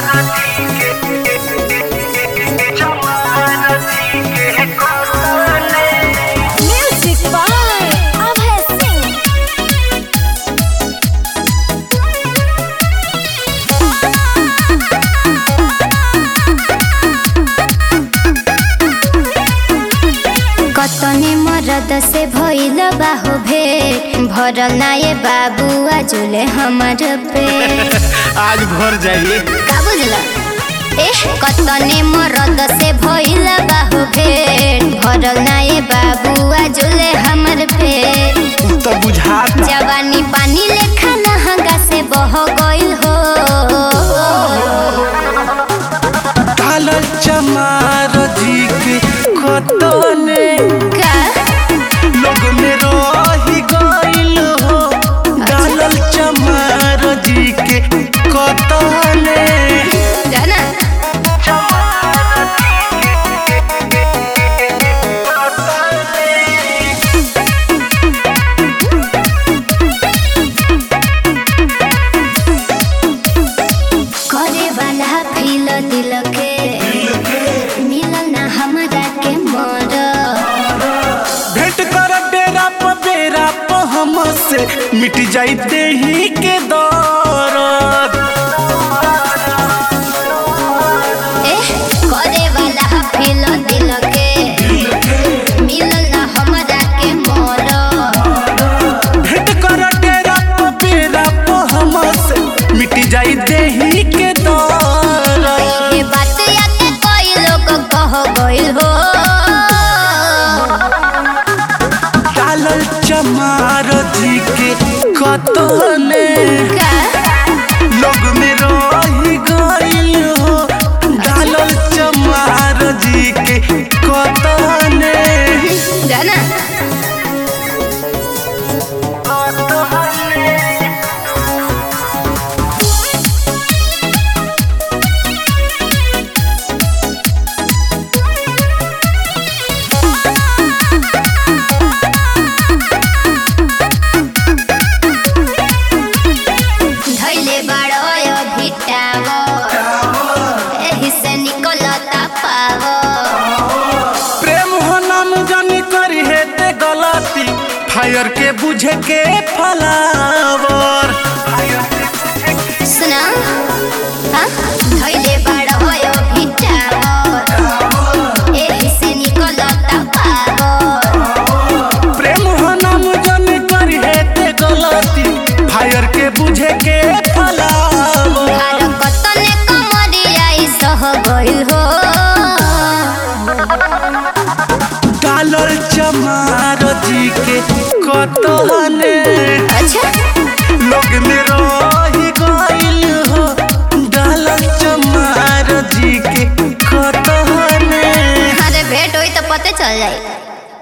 Music by Abhay Singh. कतने मरद से भइल बाहो भेट भरल ना ये बाबू आजुले हमर पे आज भर जाइए का बुझल एह कतने मरद से भइल बाहो भेट भरल ना ये बाबू आजुले हमर पे तो बुझाता जवानी पानी लेखा नहंगा से बह गइल हो कालल चमार जी के कतने का लोग में रही गइल हो कालल चमार जी के कतने जाना करे वाला फील दिल के मिलल ना हमरा के मर भेंट कर बेरा प बेरा प हमसे मिट जाइते ही के दौरत एह करे वाला फील दिल के मिलल ना हमरा के मर भेंट कर डेरा प बेरा प हमसे मिट जाइते ही के दौरत ये बात या के कोई लोग कह गइल हो कालल चमार जी के कतने का लोग में रही गइल हो डालल चमार जी के कतने जाना धैले बाड़ो भिटावो एही से निकलता पावो प्रेम हो नाम जानी करी है ते गलती फायर के बुझे के फलावर सुना हाँ धैले बाड़ो भिटावो एही से निकलता पावो प्रेम हो नाम जानी करी है ते गलती फायर के बुझे के फलावर हर कतने कमरियाई सह गइल हो डालल चमार जी के कतने अच्छा लोग में रही गइल हो डालल चमार जी के कतने अरे भेंट होई तो पते चल जाई